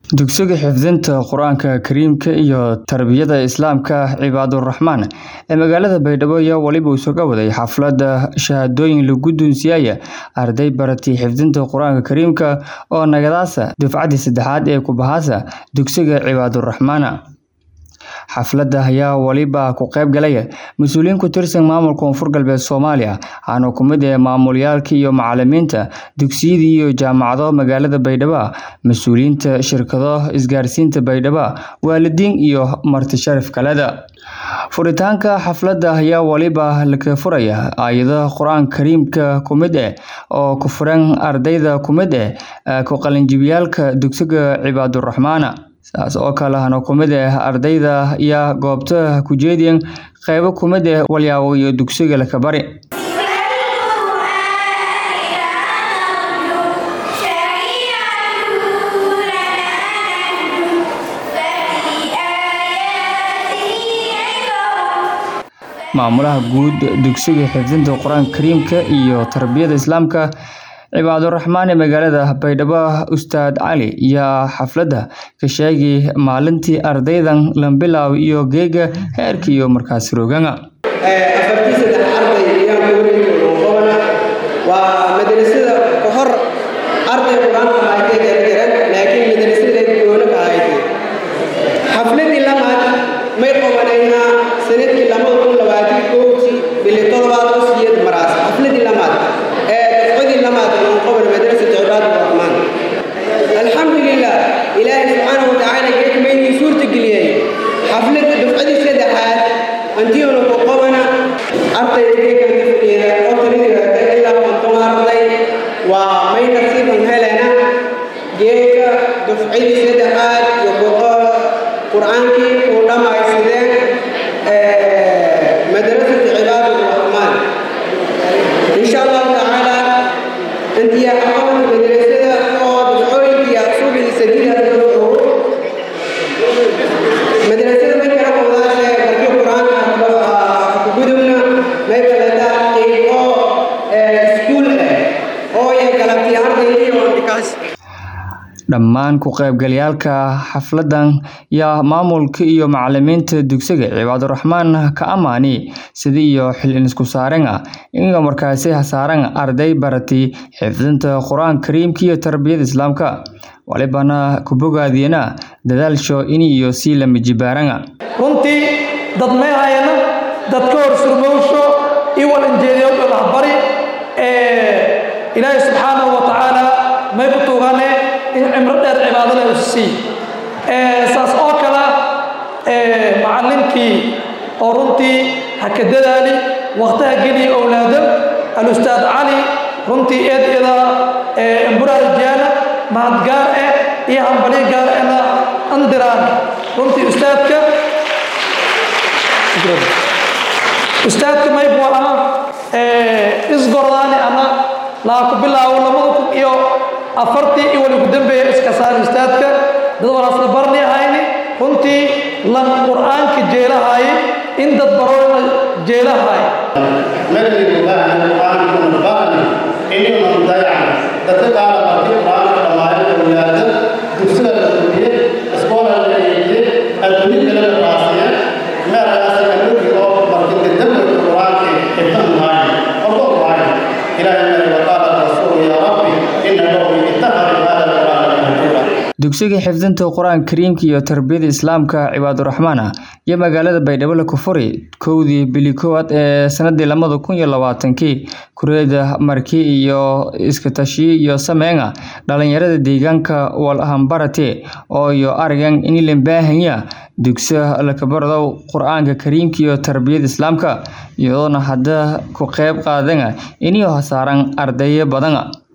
Dugsiga Xifdinta Qur'aanka Kariimka iyo Tarbiyada Islaamka Cibaaduraxmaan ee magaalada Baydhabo ayaa waliba isuga waday xafladda shahaadooyin lagu guddoonsiiyay arday baratay xifdinta Qur'aanka Kariimka oo nagadaasa dufcadii saddexaad ee ku bahasa dugsiga Cibaaduraxmaan. Xafladda ayaa waliba ka qayb galay mas'uuliyiin ku tirsan maamulka Koonfur Galbeed Soomaaliya, waxaana ka mid ah maamulayaasha iyo macallimiinta dugsiyada iyo jaamacadaha magaalada Baydhabo, mas'uuliyiinta shirkado isgaarsiinta Baydhabo, waalidiin iyo marti sharaf kale. Furitaanka xafladda ayaa waliba laga furay aayadaha Qur'aanka Kariimka ka mid ah oo ku furan ardayda ka mid ah ku qalinjabiyayaalka dugsiga Cibaaduraxmaan. Sidaas oo kale waxaana ka mid ah ardayda ayaa goobta ku jeediyeen qaybo ka mid ah walxaha iyo dugsiga la bari. Maamulaha guud dugsiga Xifdinta Qur'aanka Kariimka iyo Tarbiyada Islaamka Cibaaduraxmaan ee magaalada Baydhabo Ustaad Cali ayaa xafladda ka sheegay maalintii ardaydan la bilaabay iyo geega heerka iyo markaas rogaga. afartii saddex arday ayaan ku wareegi doonaa waa madrasada ka hor arday qur-aanka haaytay gargaran laakiin madrasada goonaka haaytay xafladii lamaad may qabanaynaa sanadkii lamada kun labaatan kowdii bili todobaad oo siyeed maraas xafladii lamaad ee dafcadii lamaad aan qaban madrasada cibaaduraxmaan alxamdulilah ilaahay subxaanahu watacaala geedmaynii suurta geliyey xafladda dafcadii saddexaad antiyoona ku qabana ardayda geegan dafciida oo talinirata ilaa konton arday waa may nasiiban helena geega dafcadii saddexaad iyo qur-aankii uu dhammaysadeen madrasada cibaaduraxmaan insha allahu tacaala intiyaa aqoon madrasada oo dafcooyinkii asuubidii sadiida madrasada may kala qowdaashe barkii qur-aanka gudubna may balataa qiimo iskuul ah oo ay galabtii ardaydii oo dhikaas dhammaan ku qaybgalayaalka xafladdan yaa maamulka iyo macallimiinta dugsiga Cibaaduraxmaan ka amaani sidii iyo xil isku saaran ah in markaasi hasaaran arday baratay xifdinta Qur'aanka Kariimka iyo tarbiyada Islaamka walibana ku bogaadiyana dadaalsho in iyo si la mijibaaran runtii dad may hayana dad ka hor surmowsho iyo walanjeediyo dhalax bari ee ilaahay subxaanahu wa tacaala may ku tuugane in cimro dheer cibaadada u sii saas oo kale macallinkii oo runtii ha ka dadaali waqtaha geliya owlaado alustaad cali runtii eed ida emburaar jaana mahad gaar eh iyo hambali gaar ehna andiraan runtii ustaadka ustaadka maybu ama isgordaani ama laa ku bilaabo labada kun iyo afartii iyo wali ku dambeeya iska saar ustaadka dad walaasla barni ahayni runtii lan qur'aanka jeelahaye in dad baroona jeelahaye مدري الله القرآن من الباني إني من ضيع تتقال في القرآن كما الأولاد تفسير الدنيا أسبوع الدنيا الدنيا كلا الراسية ما رأسي أنك أو مرتين الدم القرآن ابن معي الله معي إلى أن وقال الرسول يا ربي إن قومي اتخذوا هذا القرآن مهجورا dugsiga xifdinta qur-aanka kariimka iyo tarbiyada islaamka cibaaduraxmaan iyo magaalada baydhabo la kufuri kowdii bili koowaad ee sanadii lamada kun iyo labaatankii kureeda marki iyo iskatashiyo iyo sameynga dhalinyarada deegaanka walhambarate oo iyo aragan in la baahanya dugsiga lakabarado qur-aanka kariimka iyo tarbiyada islaamka iyadoona hadda ku qayb qaadana iniyo hasaaran ardayo badan